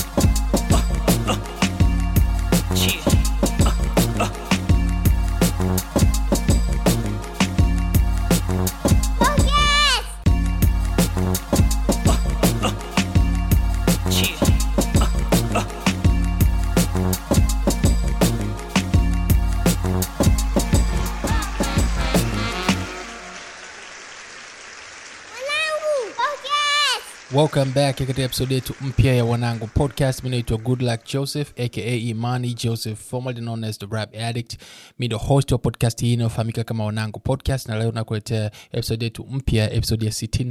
welcome back katika episode yetu mpya ya wanangu podcast mi naitwa good luck joseph aka imani joseph formerly known as the rap addict mi ndo host wa podcast hii inayofahamika kama wanangu podcast na leo nakuletea episode yetu mpya episode ya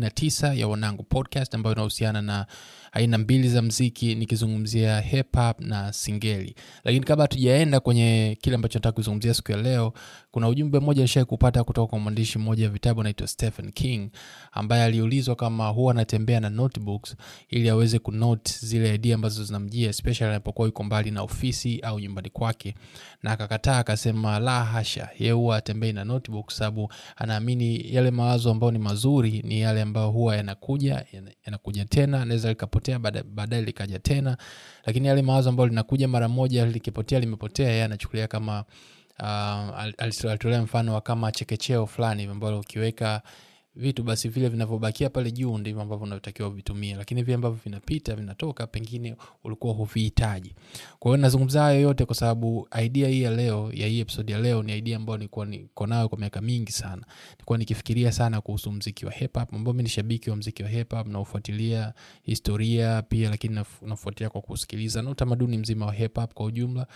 69 ya wanangu podcast ambayo inahusiana na aina mbili za mziki nikizungumzia hip hop na singeli lakini kabla hatujaenda kwenye kile ambacho nataka kuzungumzia siku ya leo kuna ujumbe mmoja nishai kupata kutoka kwa mwandishi mmoja wa vitabu anaitwa stephen king ambaye aliulizwa kama huwa anatembea na notebooks ili aweze kunote zile idea ambazo zinamjia especially anapokuwa yuko mbali na ofisi au nyumbani kwake na akakataa akasema la hasha ye huwa atembei na notebook sababu anaamini yale mawazo ambayo ni mazuri ni yale ambayo huwa yanakuja yana- yanakuja tena anaweza likapotea baada- baadaye likaja tena lakini yale mawazo ambayo linakuja mara moja likipotea limepotea yeye anachukulia kama uh, al- al- alitolea mfano wa kama chekecheo fulani hivi ambalo ukiweka vitu basi vile vinavyobakia pale juu ndivyo ambavyo unatakiwa vitumie lakini vile ambavyo vinapita vinatoka pengine ulikuwa huvihitaji kwa hiyo nazungumza hayo yote kwa sababu idea hii ya leo ya hii episode ya leo ni idea ambayo nilikuwa niko nayo kwa miaka mingi sana nilikuwa nikifikiria sana kuhusu mziki wa hip hop ambao mi ni shabiki wa mziki wa hip hop naufuatilia historia pia lakini naf- nafuatilia kwa kusikiliza na utamaduni mzima wa hip hop kwa ujumla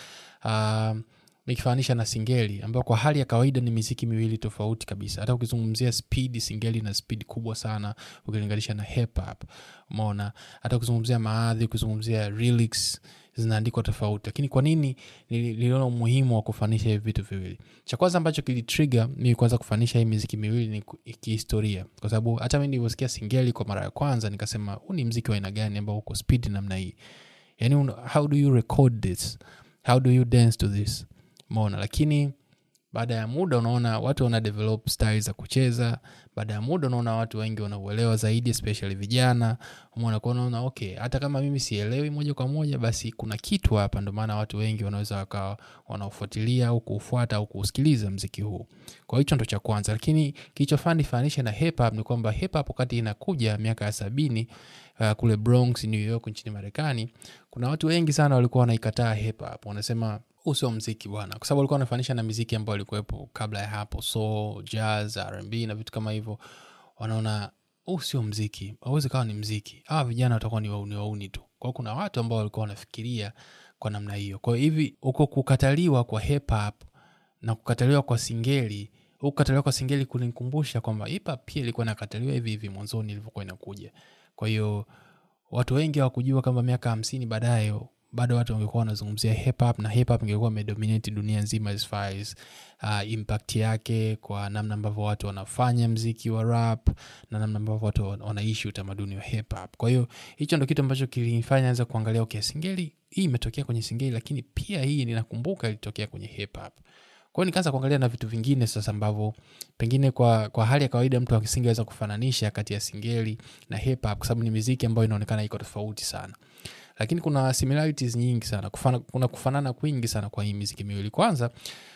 uh, nikifananisha na singeli ambayo kwa hali ya kawaida ni miziki miwili tofauti kabisa hata ukizungumzia speed singeli na speed kubwa sana ukilinganisha na hip hop umeona hata ukizungumzia maadhi ukizungumzia lyrics zinaandikwa tofauti lakini kwa nini nili- niliona umuhimu wa kufanisha hivi vitu viwili cha kwanza ambacho kilitrigger mimi kwanza kufanisha hii miziki miwili ni ku- kihistoria kwa sababu hata mi nilivyosikia singeli kwa mara ya kwanza nikasema huu ni mziki wa aina gani ambao uko speed namna hii yani un- how do you record this how do you dance to this mona lakini baada ya muda unaona watu wana develop style za kucheza baada ya muda unaona watu wengi wanauelewa zaidi especially vijana umeona kwa unaona okay hata kama mimi sielewi moja kwa moja basi kuna kitu hapa ndio maana watu wengi wanaweza wakawa wanaofuatilia au kuufuata au kuusikiliza mziki huu kwa hicho ndo cha kwanza lakini kilichofanya nifanishe na hip hop ni kwamba hip hop wakati inakuja miaka ya sabini uh, kule bronx new york nchini marekani kuna watu wengi sana walikuwa wanaikataa hip hop wanasema huu sio mziki bwana kwa sababu walikuwa wanafanisha na miziki ambayo ilikuwepo kabla ya hapo soul jazz rb na vitu kama hivyo wanaona huu sio mziki hauwezi kawa ni mziki hawa vijana watakuwa ni wauni wauni tu kwao kuna watu ambao walikuwa wanafikiria kwa namna hiyo kwa hivi huko kukataliwa kwa hip hop na kukataliwa kwa singeli huku kukataliwa kwa singeli kulinikumbusha kwamba hip hop pia ilikuwa inakataliwa hivi hivi mwanzoni ilivyokuwa inakuja kwa hiyo watu wengi hawakujua kwamba miaka hamsini baadaye bado watu wangekuwa wanazungumzia hip hop na hip hop ingekuwa imedominate dunia nzima as far as uh, impact yake kwa namna ambavyo watu wanafanya mziki wa rap na namna ambavyo watu wan- wanaishi utamaduni wa hip hop kwa hiyo hicho ndo kitu ambacho kilinifanya anza kuangalia okay singeli hii imetokea kwenye singeli lakini pia hii ninakumbuka ilitokea kwenye hip hop kwa hiyo nikaanza kuangalia na vitu vingine sasa ambavyo pengine kwa, kwa hali ya kawaida mtu asingeweza kufananisha kati ya singeli na hip hop kwa sababu ni miziki ambayo inaonekana iko tofauti sana lakini kuna similarities nyingi sana kufana, kuna kufanana kwingi sana kwa hii miziki miwili kwanza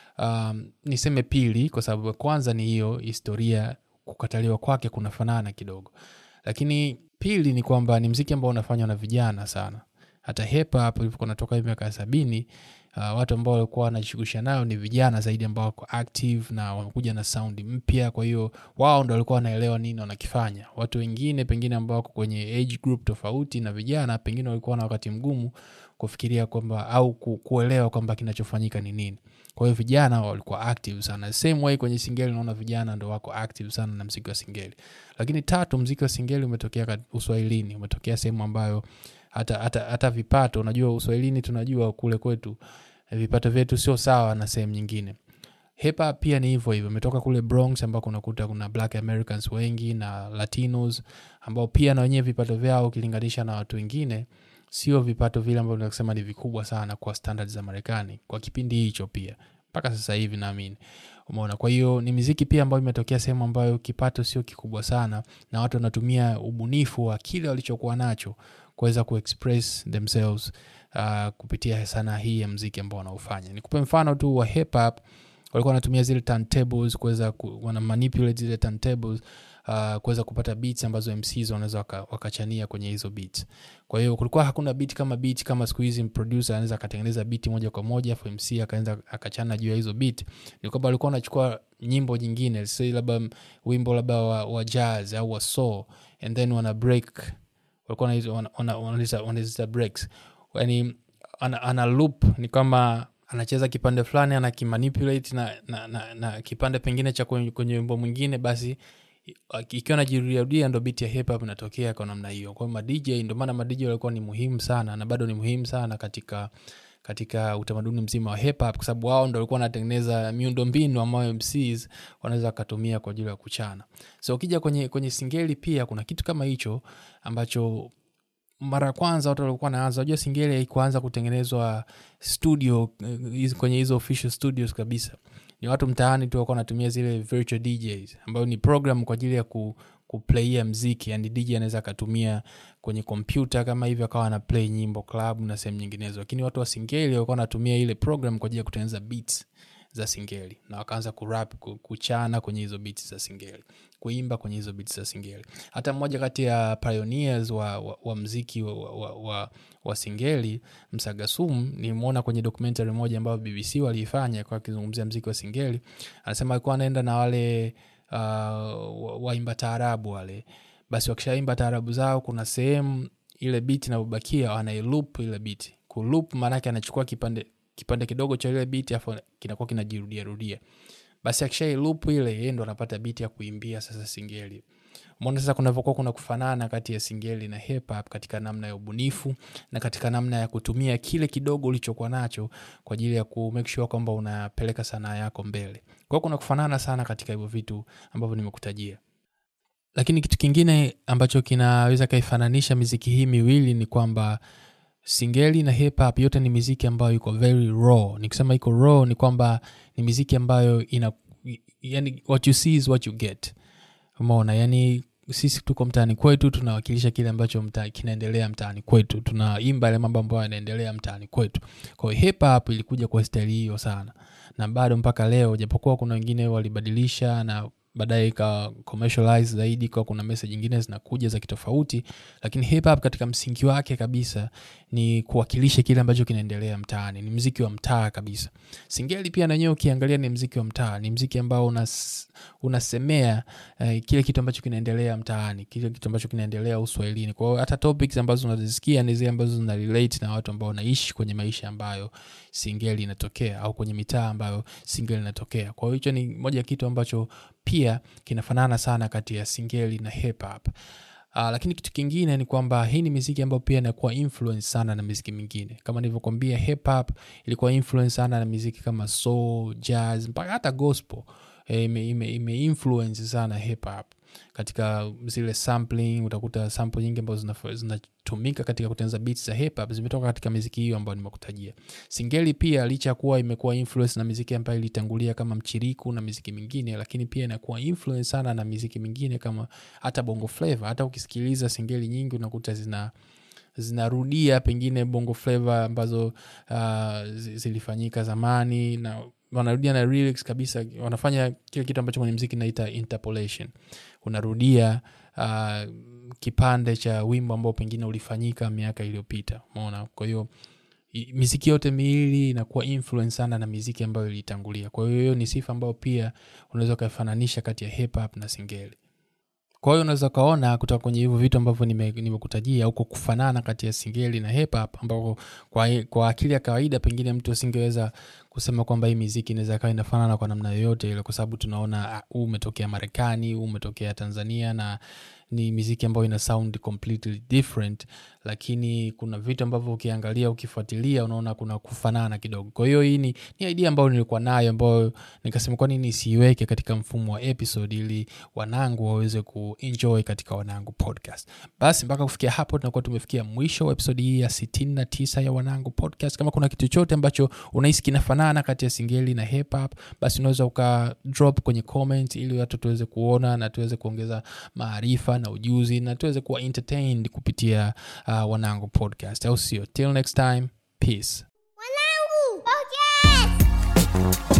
um, niseme pili kwa sababu kwanza ni hiyo historia kukataliwa kwake kunafanana kidogo lakini pili ni kwamba ni mziki ambao unafanywa na vijana sana hata hip hop ilivyokuwa natoka hivi miaka ya sabini uh, watu ambao walikuwa wanajishughulisha nayo ni vijana zaidi ambao wako active na wamekuja na sound mpya kwa hiyo wao ndo walikuwa wanaelewa nini wanakifanya watu wengine pengine ambao wako kwenye age group tofauti na vijana pengine walikuwa na wakati mgumu kufikiria kwamba au ku, kuelewa kwamba kinachofanyika ni nini kwa hiyo vijana walikuwa active sana same way kwenye singeli unaona vijana ndo wako active sana na mziki wa singeli lakini tatu mziki wa singeli umetokea kat- uswahilini umetokea sehemu ambayo hata, hata, hata vipato unajua uswahilini tunajua kule kwetu eh, vipato vyetu sio sawa na sehemu nyingine hip hop pia ni hivyo hivyo imetoka kule bronx ambako unakuta kuna black americans wengi na latinos ambao pia na wenyewe vipato vyao ukilinganisha na watu wengine sio vipato vile ambavyo tunasema ni vikubwa sana kwa standard za marekani kwa kipindi hicho pia mpaka sasa hivi naamini umeona kwa hiyo ni miziki pia ambayo imetokea sehemu ambayo kipato sio kikubwa sana na watu wanatumia ubunifu wa kile walichokuwa nacho kuweza kuexpress themselves uh, kupitia sanaa hii ya mziki ambao wanaofanya nikupe mfano tu wa hip hop walikuwa wanatumia zile turntables kuweza ku, wana manipulate zile turntables uh, kuweza kupata beats ambazo mcs wanaweza waka, wakachania kwenye hizo beats kwa hiyo kulikuwa hakuna beat kama beat kama siku hizi producer anaweza akatengeneza beat moja kwa moja afu mc akaanza akachana juu ya hizo beat ni kwamba walikuwa wanachukua nyimbo nyingine say labda wimbo labda wa, wa jazz au wa soul and then wana break walikuwa wanaita- wana- wana- wanaita wanaita breaks yani ana, ana loop ni kama anacheza kipande fulani anakimanipulate na, na, na, na kipande pengine cha kwenye kwenye wimbo mwingine basi i- ikiwa najirudiarudia ndo bit ya hip hop inatokea kwa namna hiyo kwa hiyo madj ndio maana madj walikuwa ni muhimu sana na bado ni muhimu sana katika katika utamaduni mzima wa hip hop kwa sababu wao ndo walikuwa wanatengeneza miundo mbinu ambayo mcs wanaweza wakatumia kwa ajili ya kuchana so ukija kwenye kwenye singeli pia kuna kitu kama hicho ambacho mara ya kwanza watu walikuwa naanza unajua singeli haikuanza kutengenezwa studio eh, hizi- kwenye hizo official studios kabisa ni watu mtaani tu walikuwa wanatumia zile virtual djs ambayo ni program kwa ajili ya ku kuplaia mziki yani dj anaweza akatumia kwenye kompyuta kama hivyo akawa ana play nyimbo club na sehemu nyinginezo lakini watu wa singeli walikuwa wanatumia ile program kwa ajili ya kutengeneza beats za singeli na wakaanza kurap ku- kuchana kwenye hizo beats za singeli kuimba kwenye hizo beats za singeli hata mmoja kati ya pioneers wa, wa, wa mziki wa, wa, wa, wa singeli msagasum nimwona kwenye documentary moja ambayo bbc waliifanya kwa akizungumzia mziki wa singeli anasema alikuwa anaenda na wale uh, wa- waimba taarabu wale basi wakishaimba taarabu zao kuna sehemu ile biti inavyobakia wanailup ile biti kulup maanake anachukua kipande kipande kidogo cha ile biti afu kinakuwa kinajirudia rudia basi akishailup ile yeye ndo anapata biti ya kuimbia sasa singeli umeona sasa kunavyokuwa kuna kufanana kati ya singeli na hip hop katika namna ya ubunifu na katika namna ya kutumia kile kidogo ulichokuwa nacho kwa ajili ya ku make sure kwamba unapeleka sanaa yako mbele kwa hiyo kuna kufanana sana katika hivyo vitu ambavyo nimekutajia lakini kitu kingine ambacho kinaweza kaifananisha miziki hii miwili ni kwamba singeli na hip hop yote ni miziki ambayo iko very raw nikisema iko raw ni kwamba ni miziki ambayo ina yani what you see is what you get umeona yani sisi tuko mtaani kwetu tunawakilisha kile ambacho mta, kinaendelea mtaani kwetu tunaimba yale mambo ambayo yanaendelea mtaani kwetu kwa hiyo hip hop ilikuja kwa staili hiyo sana na bado mpaka leo japokuwa kuna wengine walibadilisha na baadaye ika commercialize zaidi kwa kuna message nyingine zinakuja za kitofauti lakini hip hop katika msingi wake kabisa ni kuwakilisha kile ambacho kinaendelea mtaani ni mziki wa mtaa kabisa singeli pia na wenyewe ukiangalia ni mziki wa mtaa ni mziki ambao unas, unasemea eh, kile kitu ambacho kinaendelea mtaani kile kitu ambacho kinaendelea uswahilini kwa hiyo hata topics ambazo unazisikia ni zile ambazo zina relate na watu ambao wanaishi kwenye maisha ambayo singeli inatokea au kwenye mitaa ambayo singeli inatokea kwa hiyo hicho ni moja ya kitu ambacho pia kinafanana sana kati ya singeli na hip hop Uh, lakini kitu kingine ni kwamba hii ni miziki ambayo pia inakuwa influence sana na miziki mingine kama nilivyokwambia hip hop ilikuwa influence sana na miziki kama soul jazz mpaka hata gospel eh, ime, ime, ime influence sana hip hop katika zile sampling utakuta sample nyingi ambazo zinafa- zinatumika katika kutengeneza beats za hip hop zimetoka katika miziki hiyo ambayo nimekutajia singeli pia licha ya kuwa imekuwa influence na miziki ambayo ilitangulia kama mchiriku na miziki mingine lakini pia inakuwa influence sana na miziki mingine kama hata bongo flava hata ukisikiliza singeli nyingi unakuta zina zinarudia pengine bongo flava ambazo uh, zi- zilifanyika zamani na wanarudia na lyrics kabisa wanafanya kile kitu ambacho kwenye mziki naita interpolation unarudia uh, kipande cha wimbo ambao pengine ulifanyika miaka iliyopita umeona kwa hiyo i- miziki yote miwili inakuwa influence sana na miziki ambayo ilitangulia kwa hiyo hiyo ni sifa ambayo pia unaweza ukaifananisha kati ya hip hop na singeli kwa hiyo unaweza ukaona kutoka kwenye hivyo vitu ambavyo nime- nimekutajia huko kufanana kati ya singeli na hip hop ambako kwa, kwa akili ya kawaida pengine mtu asingeweza kusema kwamba hii miziki inaweza kawa inafanana kwa namna yoyote ile kwa sababu tunaona ah, huu umetokea marekani huu umetokea tanzania na ni miziki ambayo ina sound completely different lakini kuna vitu ambavyo ukiangalia ukifuatilia unaona kuna kufanana kidogo kwa hiyo hii ni, ni idea ambayo nilikuwa nayo ambayo nikasema kwa nini siiweke katika mfumo wa episode ili wanangu waweze kuenjoy katika wanangu podcast basi mpaka kufikia hapo tunakuwa tumefikia mwisho wa episodi hii ya 69 ya wanangu podcast kama kuna kitu chochote ambacho unahisi kinafanana kati ya singeli na hip hop basi unaweza uka drop kwenye comment ili watu tuweze kuona na tuweze kuongeza maarifa na ujuzi na tuweze kuwa entertained kupitia uh, uh, wanangu podcast au sio till next time peace Wanangu podcast.